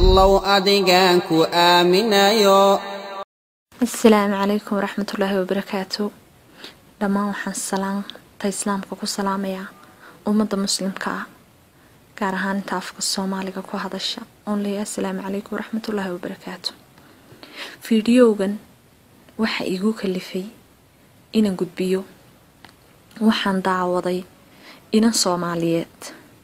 allow adigaan ku aaminayo asalaamu calaykum waraxmatullaahi wabarakaatu dhammaan waxaan salaanta islaamka ku salaamayaa ummadda muslimka ah gaar ahaan inta afka soomaaliga ku hadasha oon leeyahay asalaamu calaykum waraxmatullaahi wabarakaatu fiidiyowgan waxa igu kalifay inaan gudbiyo waxaan daawaday inan soomaaliyeed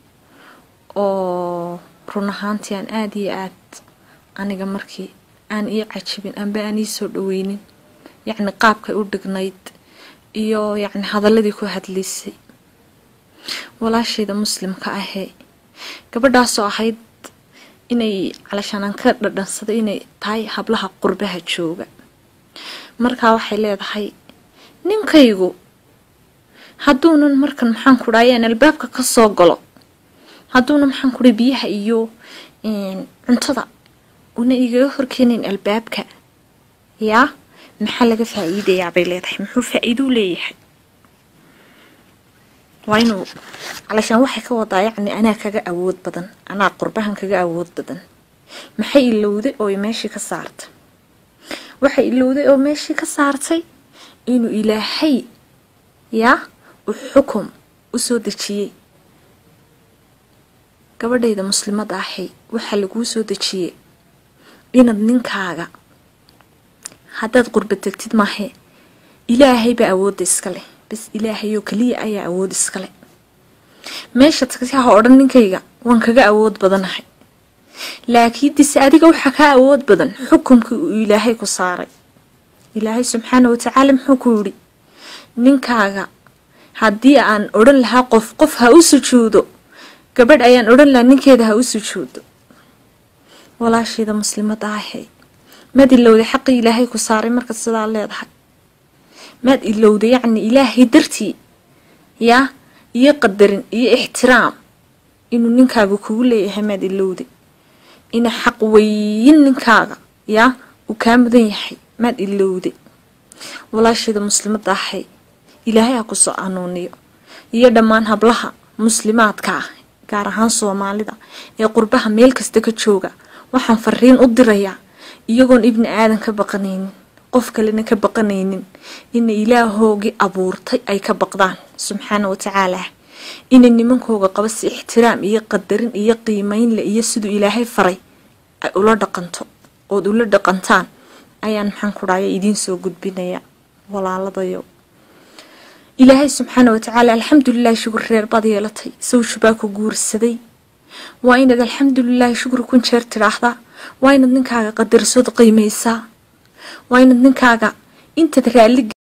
oo run ahaantii aan aada iyo aad aniga markii aan ii cajibin amba aan ii soo dhaweynin yacni qaabkay u dhignayd iyo yacni hadaladii ku hadlaysay walaashayda muslimka ahee gabadhaasoo ahayd inay calashaanaan ka dhadhansaday inay tahay hablaha qurbaha jooga markaa waxay leedahay ninkaygu hadduunan markan maxaan ku dhahay aan albaabka ka soo galo hadduuna maxaan ku dhahay biyaha iyo cuntada una igaga horkeenayn albaabka yaa maxaa laga faa-iidayaa bay leedahay muxuu faa-iidou leeyahay waa inuu calashaan waxay ka wadaa yacni anaa kaga awood badan anaa qurbahan kaga awood badan maxay ilowday oo meeshii ka saartay waxay ilowday oo meeshii ka saartay inuu ilaahay yaa u xukum u soo dejiyey gabadhayda muslimada ahay waxaa laguu soo dejiyey inaad ninkaaga haddaad qurba tegtid maahe ilaahay baa awoodda iska leh bas ilaahayoo keliya ayaa awood iska leh meesha tagsi ha odhan ninkayga waan kaga awood badanahay laakiin dise adiga waxaa kaa awood badan xukumkii uu ilaahay ku saaray ilaahay subxaana watacaala muxuu ku yidhi ninkaaga haddii aan odhan lahaa qof qof ha u sujuudo gabadh ayaan odhan lahaa ninkeeda ha u sujuudo walaashayda muslimada ahay maad ilowday xaqii ilaahay ku saaray markaad sidaa leedahay maad ilowday yacni ilaahay dartii yaa iyo qadarin iyo ixtiraam inuu ninkaaga kugu leeyahay maad ilowday ina xaq weyn ninkaaga yaa uu kaa mudan yahay maad ilowday walaashayda muslimada ahay ilaahay ha kusoo anuuniyo iyo dhammaan hablaha muslimaadka ah gaar ahaan soomaalida ee qurbaha meel kasta ka jooga waxaan fariin u dirayaa iyagoon ibni aadan ka baqanaynin qof kalena ka baqanaynin ina ilaahoogii abuurtay ay ka baqdaan subxaana watacaala ina nimankooga qaba si ixtiraam iyo qadarin iyo qiimeynle iyo siduu ilaahay faray ay ula dhaqanto ood ula dhaqantaan ayaan maxaan ku dhahaya idiin soo gudbinaya walaaladayo ilaahay subxaana watacaala alxamdulilaahi shukur reer baad yeelatay sawju baa ku guursaday waa inaad alxamdulilaahi shukri kun jeer tidhaahdaa waa inaad ninkaaga qadarisood qiimeysaa waa inaad ninkaaga intaad raalli